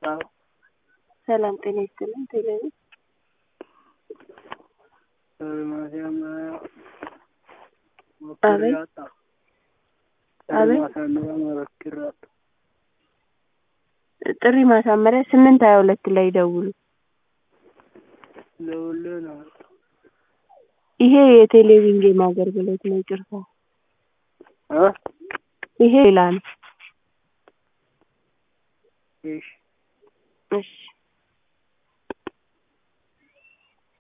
አዎ ሰላም ጤና ይስጥልኝ። ቴሌቪ ማርያም አቤት ሞክሬያታ አቤት ማሳመሪያ ሞክሬያታ ጥሪ ማሳመሪያ ስምንት ሀያ ሁለት ላይ ደውሉ። ደውሌ ነው ይሄ የቴሌቪዥን ጌም አገልግሎት ነው። ይቅርታ እ ይሄ ሌላ ነው። እሺ እሺ